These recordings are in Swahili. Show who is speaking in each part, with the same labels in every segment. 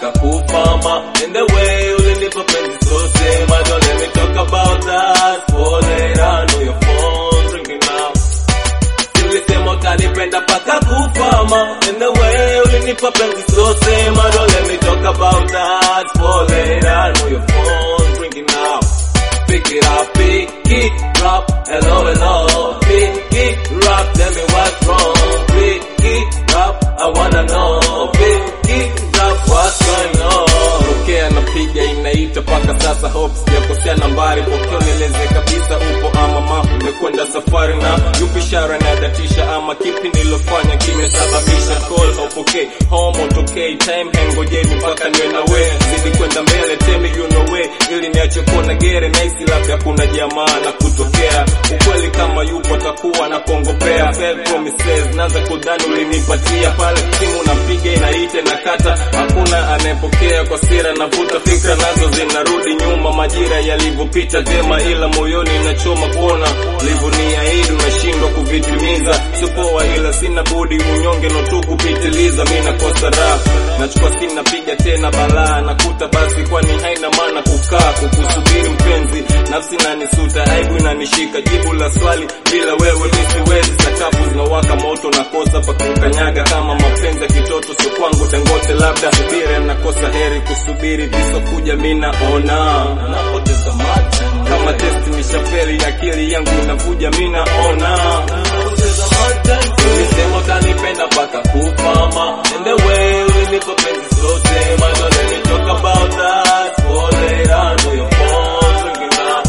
Speaker 1: mpaka kufama in the way ulinipa penzi so sema don't let me talk about that for later I know your phone ringing now ulisema utanipenda mpaka kufama in the way ulinipa penzi so sema don't let me talk about that for later I know your phone ringing now Pick it up, pick it up, hello, hello, pick it up, tell me what's wrong, pick it up, I wanna know, pick it up, what's going on. Pokea napiga inaita paka sasa, hope sijakosea nambari, pokea nieleze kabisa upo ama ma umekwenda safari na yupi ishara inadatisha ama kipi nilofanya kimesababisha call haupokei home utokei time hengojeni mpaka niwe na we zidi kwenda mbele tell me you know way ili niache kuona gere naisi labda kuna jamaa na kutokea ukweli kama yupo atakuwa na kongopea failed promises naanza kudhani ulinipatia pale simu napiga inaita na kata hakuna anayepokea kwa sira navuta fikra nazo zinarudi nyuma majira yalivyopita tema ila moyoni nachoma kuona ulivyoniahidi unashindwa kuvitimiza sipoa ila sina budi unyonge no tu kupitiliza mi nakosa raha nachukua simu napiga tena balaa nakuta basi kwani haina maana kukaa kukusubiri mpenzi nafsi nanisuta aibu inanishika jibu la swali bila wewe mi siwezi sakafu zinawaka moto nakosa pa kukanyaga kama mapenzi ya kitoto sio kwangu dangote labda subira nakosa heri kusubiri visokuja mi naona napoteza macho kama testi nishafeli akili yangu inavuja mi naona napoteza macho ulisema utanipenda mpaka kufama and the way ulinipa penzi sote macho let me talk about that for later I know your phone ringing now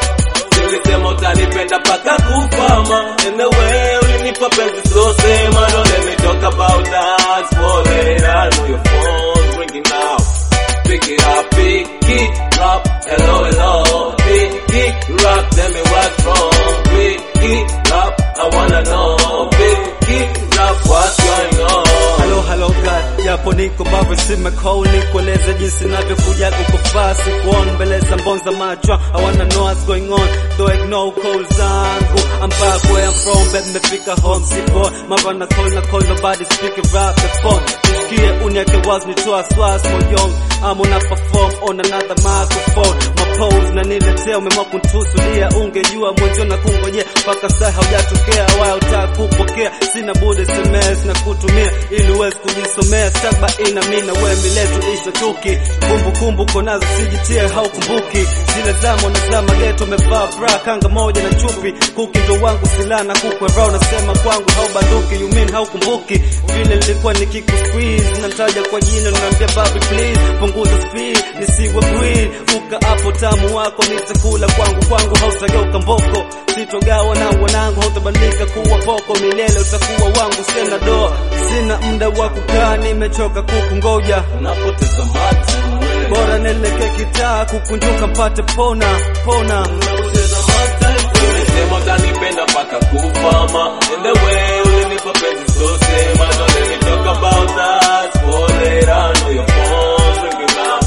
Speaker 1: ulisema utanipenda mpaka kufama in the way ulinipa penzi so sema don't let me talk about that for later I know your phone ringing now pick it up pick it up hello hello pick it up tell me what's wrong pick it up I wanna know pick it up what's going on
Speaker 2: Hello, hello God, japo niko bado simecall nikueleze jinsi navyokuja kukufaa sikuon mbele za mbonza machwa I wanna know what's going on though ignore call zangu I'm back where I'm from bet nimefika home sipo mara na call na call nobody speaking rap the phone nisikie uniake wazi nitoa swas moyoni I'm on a perform on another microphone my pose na niletea umeamua kuntusulia ungejua mwenzo na kungojea mpaka saa haujatokea wala utaka kupokea sina budi SMS na kutumia ili uweze kujisomea saba ina mina we miletu isha chuki kumbukumbu konazo sijitie haukumbuki zile zamo na zama geto umevaa bra kanga moja na chupi kuki ndo wangu silaha na kukwera unasema kwangu haubanduki you mean haukumbuki vile nilikuwa nikiku squeeze nataja kwa jina naambia baby please punguza speed nisiwe green uka hapo tamu wako nitakula kwangu kwangu hautageuka mboko sitogawa na wanangu hautabadilika kuwa poko milele utakuwa wangu sina doa sina muda wa kukaa nimechoka kukungoja
Speaker 1: napoteza macho
Speaker 2: bora nielekee kitaa kukunjuka mpate pona pona
Speaker 1: napoteza macho ulisema utanipenda mpaka kufama in the way ulinipa penzi so sema don't let me talk about that for later I know your phone ringing now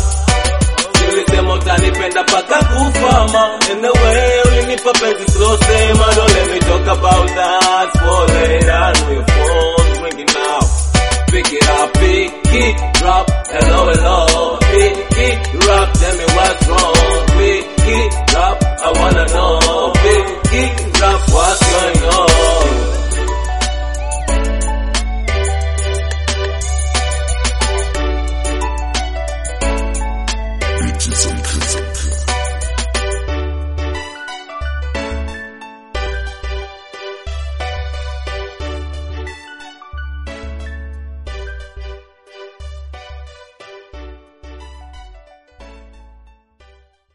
Speaker 1: ulisema utanipenda mpaka kufama in the way ulinipa penzi so sema don't let me talk about that for later I know your phone ringing now pick it up pick it up